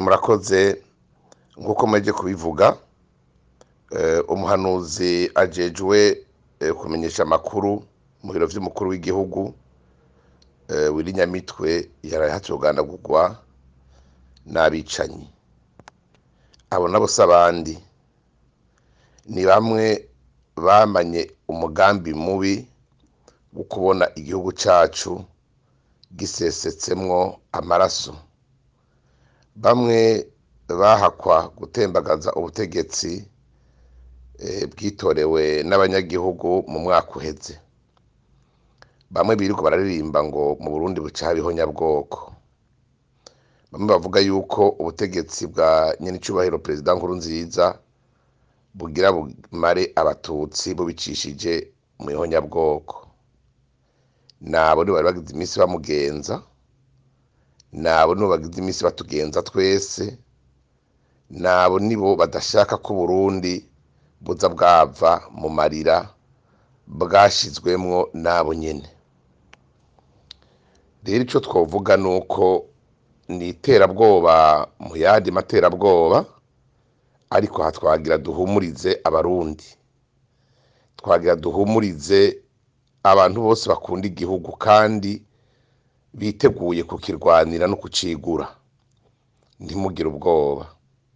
murakoze nk'uko mwaje kubivuga umuhanuzi ajejwe kumenyesha amakuru mu biro vy'umukuru w'igihugu Willy Nyamitwe yaraye hatugandagurwa n'abicanyi abo nabo si abandi ni bamwe bamanye umugambi mubi wo kubona igihugu cacu gisesetsemwo amaraso bamwe bahakwa gutembagaza ubutegetsi bwitorewe n'abanyagihugu mu mwaka uheze bamwe birirwa bararirimba ngo mu burundi buca habaho nyabwoko bamwe bavuga yuko ubutegetsi bwa nyenicubahiro perezida nkurunziza bugira bumare abatutsi bubicishije mu ihonyabwoko nabo nibo bari bagize iminsi bamugenza nabo nibo bagize iminsi batugenza twese nabo nibo badashaka ko uburundi buza bwava mu marira bwashizwemwo nabo nyene rero ico twovuga nuko ni iterabwoba mu yandi materabwoba ariko aha twagira duhumurize abarundi twagira duhumurize abantu bose bakunda igihugu kandi biteguye kukirwanira no kucigura ntimugire ubwoba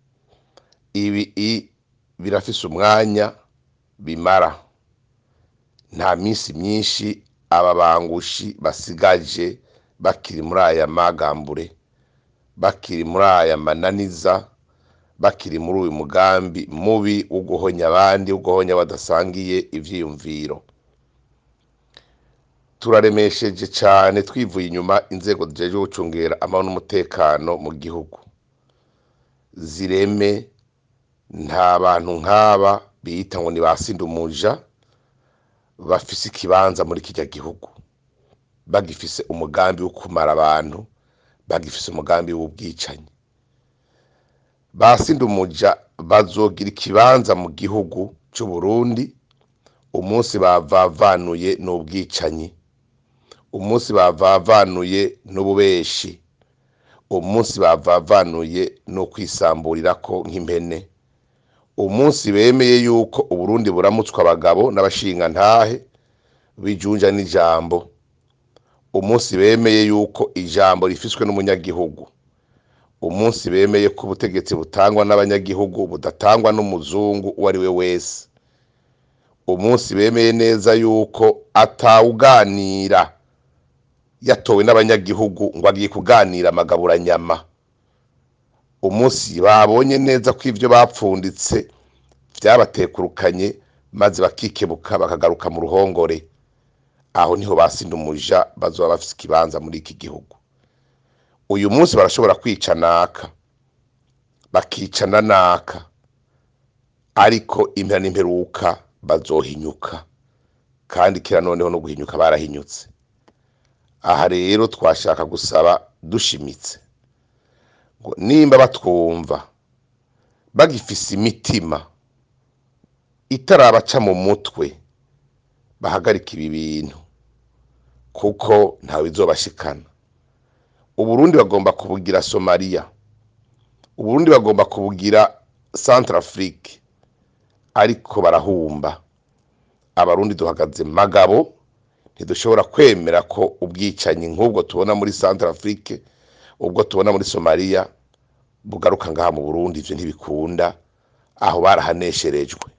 ibi birafise umwanya bimara nta minsi myinshi aba bangushi basigaje bakiri muri aya magambure bakiri muri aya mananiza bakiri muri uyu mugambi mubi wo guhonya abandi wo guhonya badasangiye ivyiyumviro turaremesheje cane twivuye inyuma inzego zijejwe gucungera amahoro n'umutekano mu gihugu zireme nta bantu nk'aba biyita ngo ni ba sindumuja bafise ikibanza muri kirya gihugu bagifise umugambi wo kumara abantu bagifise umugambi w'ubwicanyi ba sindumuja bazogira ikibanza mu gihugu c'uburundi umunsi bavavanuye n'ubwicanyi umunsi bavavanuye n'ububeshi umunsi bavavanuye no kwisamburirako nk'impene umunsi bemeye yuko uburundi buramutswa abagabo n'abashingantahe bijunja n'ijambo umunsi bemeye yuko ijambo rifiswe n'umunyagihugu umunsi bemeye ko ubutegetsi butangwa n'abanyagihugu budatangwa n'umuzungu uwo ari we wese umunsi bemeye neza yuko atawuganira yatowe n'abanyagihugu ngo agiye kuganira amagaburanyama umunsi babonye neza ko ivyo bapfunditse vyabatekurukanye maze bakikebuka bakagaruka mu ruhongore aho niho basinda umuja bazoba bafise ikibanza muri iki gihugu uyu munsi barashobora kwica naka bakicana naka ariko impera n'imperuka bazohinyuka kandi kera noneho no guhinyuka barahinyutse aha rero twashaka gusaba dushimitse ngo nimba batwumva bagifise imitima itarabaca mu mutwe bahagarika ibi bintu kuko ntawe izobashikana uburundi bagomba kubugira somaliya uburundi bagomba kubugira centrafrique ariko barahumba abarundi duhagaze magabo ntidushobora kwemera ko ubwicanyi nk'ubwo tubona muri centrafrique ubwo tubona muri somaliya bugaruka ngaha mu burundi ivyo ntibikunda aho barahanesherejwe